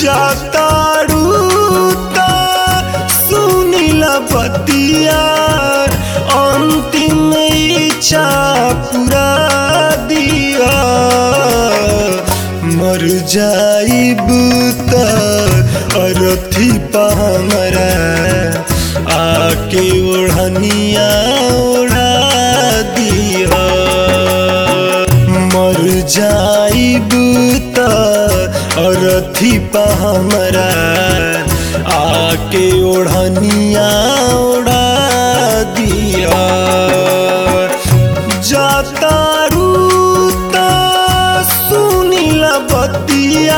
जातारू ता सुनिला बतिया अंतिम इच्छा पूरा दिया मर जाइब त अरथी पामरा आके ओढ़निया ओढ़ा दिया मर जाइब त अरथी पामरा आके ओढ़निया ओढ़ा दिया जातारू ता सुनिला बतिया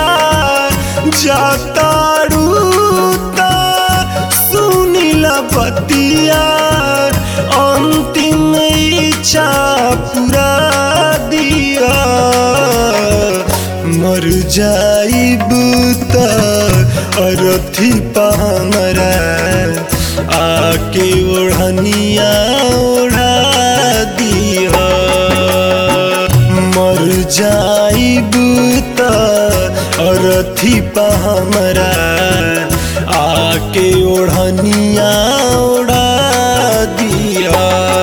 जातारू ता सुनिला बतिया अंतिम इच्छा पूरा दिया मर जाइब त अरथी पामरा आके ओढ़निया ओढ़ा दिया मर जाइब त अरथी पामरा आके ओढ़निया ओढ़ा दिया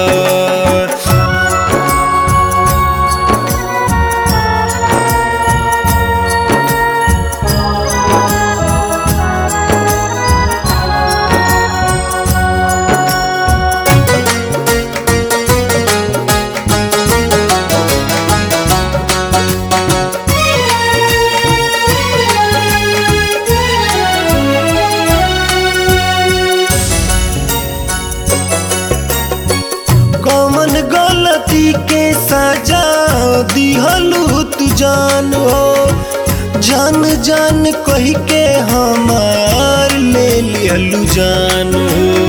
कौन गलती के सजा दिहलू तू जान हो जान जान कही के हमार ले लिहलू जान हो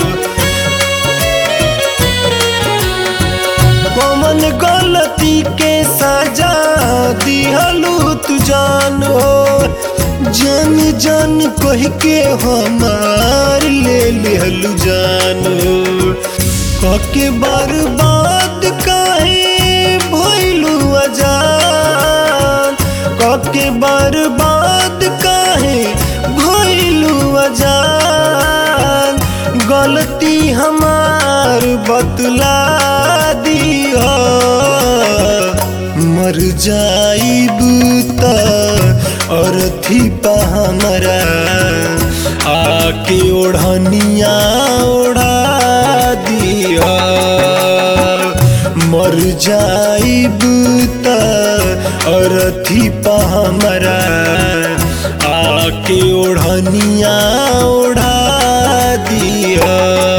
कौन गलती के सजा दिहलू तू जान हो जान जान कही के हमार ले लिहलू जान हो कके बर्बाद काहे भइलू अजान कके बर्बाद काहे भइलू अजान गलती हमार बतला दिया मर जाइब त अरथी पा हमरा आके ओढ़निया ओढ़ा दिया मर जाइब त अरथी पा हमरा आके ओढ़निया ओढ़ा दिया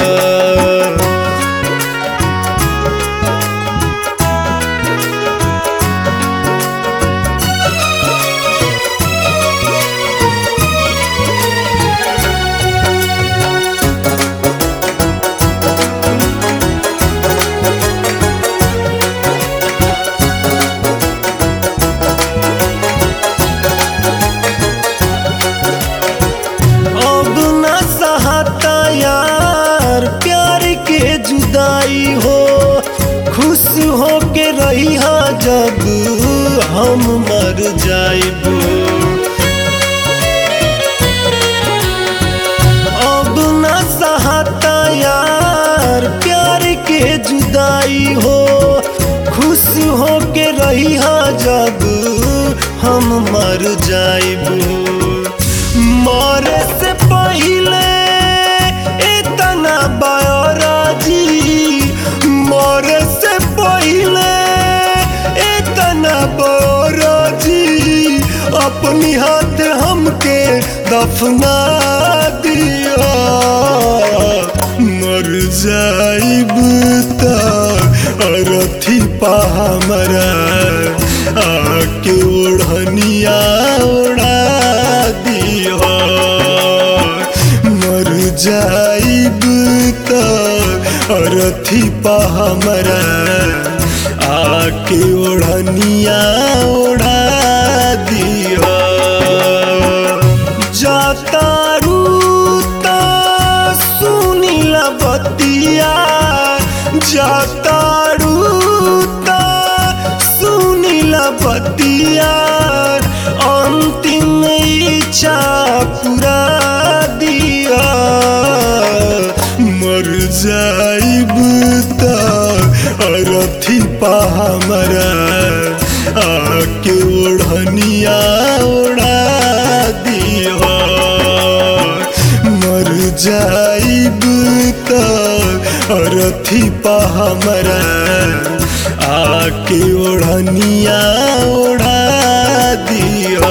अब न सहता यार प्यार के जुदाई हो खुश हो के रही जब हम मर जाइब अब न सहता यार प्यार के जुदाई हो खुश हो के रही जब हम मर जाइब मरे से पहले इतना बायोराजी मरे से पहले इतना बायोराजी अपनी हाथ हमके दफना दिया मर जाइब त अरथी पा हमरा आके ओढ़निया ओढ़ा दिया मर जाइब त अरथी पा हमरा आके ओढ़निया ओढ़ा दिया जातारू ता सुनिला बतिया जातारू ता सुनिला बतिया अंतिम इच्छा जाइब त अरथी पा हमरा आके ओढ़निया ओढ़ा दिह मर जाइब त अरथी पा हमरा आके ओढ़निया ओढ़ा दिह